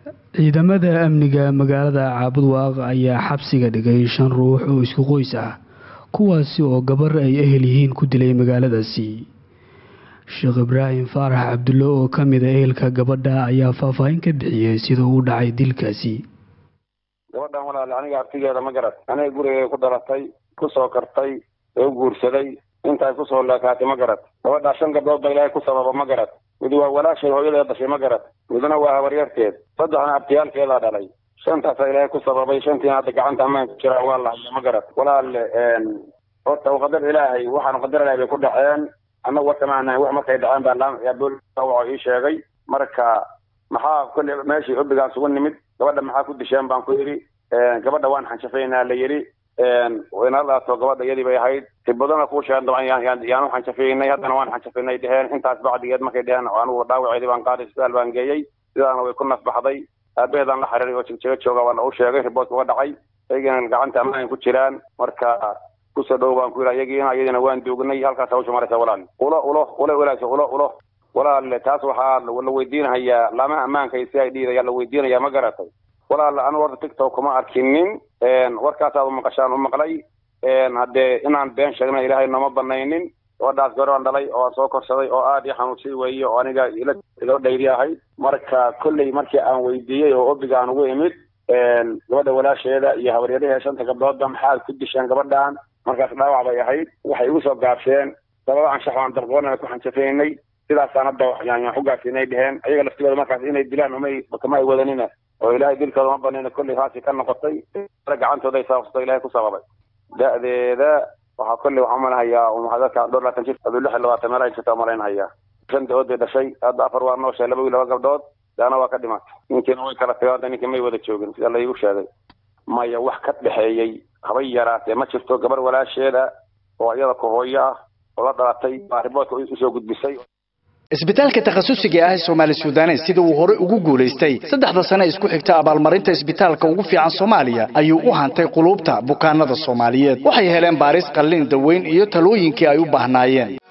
ciidamada amniga magaalada caabudwaaq ayaa xabsiga dhigay shan ruux oo isku qoys ah kuwaasi oo gabar ay ehel yihiin ku dilay magaaladaasi sheekh ibraahim faarax cabdulle oo ka mid a ehelka gabadha ayaa faahfaahin ka bixiyey sida uu dhacay dilkaasi gabadhan walaale aniga abtigeeda ma garad aniga gurigay ku dhalatay ku soo kartay oo guursaday intaay kusoo leekaatay ma garad gabadhaa shan gabdhood ba ilaahay ku sababa ma garad mid waa walaasheed hooyadeed dhashay ma garad midna waa habaryarteed saddexna abtiyaalkeedaa dhalay shantaasa ilaahay ku sababay shantiina hadda gacanta ammaan ku jiraan waa lahaya ma garad walaale horta qadar ilaahay waxaan qadar ilaahay bay ku dhaceen annagu warkamaanahay wax markay dhaceen baa lawaxoo ii sheegay marka maxaa kolle meeshii obigaan sugu nimid gabadha maxaa ku disheen baan ku yidhi gabadha waan xanjafaynaa la yidhi inala dhaato gabadha iyadii bay ahayd tibadana kuu sheegan dabcan yaan u xanjafaynay haddana waan xanjafaynay dheheen intaas bacdigeed markay dheheen anugu dhaawaceedii baan qaaday isbitaal baan geeyey sidaana way ku nafbaxday aabaheedaan la xiriiray oo jigjiga jooga waana u sheegay riboortka uga dhacay ayagiina gacanta ammaan ku jiraan marka kusoo dhow baan ku yidhi ayagiina iyadiina waan duugnay halkaas hawsha maraysa walaal ulo ulo ule walaasha ulo ulo walaal taas waxaa la weydiinahayaa laamaha ammaanka iyo si ay dhiid ayaa la weydiinayaa ma garatay walaal anu horta tiktok kuma arkinin warkaasaad umaqashaan u maqlay haddee inaan been sheegna ilaahay nooma banaynin gabadhaas garoon dhalay oo soo korsaday oo aad ii xanuunsay weeye oo aniga ilo dhayri ahayd marka kolley markii aan weydiiyey oo obiga aan ugu imid gabadha walaasheeda iyo habaryarahee shanta gabdhoodba maxaad ku disheen gabadhan markaas dhaawac bay ahayd waxay igu soo gaabseen sababa anshax aan darqoonana ku xanjafaynay sidaasaan hadda yaan u gaarsiinay dheheen ayaga laftigooda markaas inay dilaan umay kama ay wadanina oo ilaahay dilkooda ma banayna kolley haasi ka noqotay gacantooda ay saabsato ilaahay ku sababay da-deeda waxaa kolley waxaan umalahayaa dadka dhowr labaatan jir aduu lix iyo labaatan meel ay jirta malaynahayaa shan da-ood bay dhashay hadda afar waa nooshay laba wiil laba gabdhood daana waa ka dhimatay ninkiina way kala tageen hadda ninkii may wada joogin sida laygu sheegay maya wax ka dhexeeyey habay yaraatee ma jirto gabar walaasheeda oo iyada ku hooyo ah oo la dhalatay baa riboodka usoo gudbisay isbitaalka takhasusiga ah ee soomaali suudanes sida uu hore ugu guulaystay saddexda sane isku xigta abaalmarinta isbitaalka ugu fiican soomaaliya ayuu u hantay quluubta bukaanada soomaaliyeed waxay heleen baaris qallin daweyn iyo talooyinkii ay u baahnaayeen